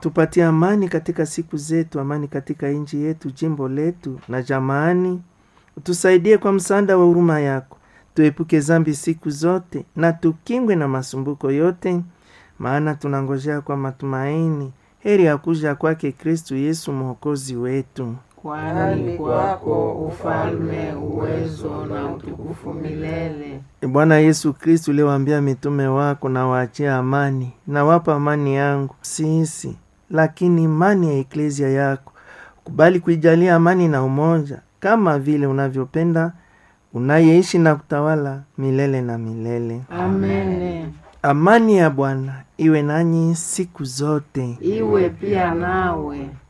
tupatie amani katika siku zetu, amani katika nchi yetu, jimbo letu na jamaani. Utusaidie kwa msaada wa huruma yako, tuepuke zambi siku zote na tukingwe na masumbuko yote, maana tunangojea kwa matumaini heri ya kuja kwake Kristu Yesu mwokozi wetu. Kwani kwako ufalme, uwezo na utukufu milele. E Bwana Yesu Kristu, uliwaambia mitume wako, na waachia amani, na wapa amani yangu sisi, lakini imani ya eklezia yako kubali kuijalia amani na umoja, kama vile unavyopenda, unayeishi na kutawala milele na milele. Amene. Amani ya Bwana iwe nanyi siku zote. Iwe pia nawe.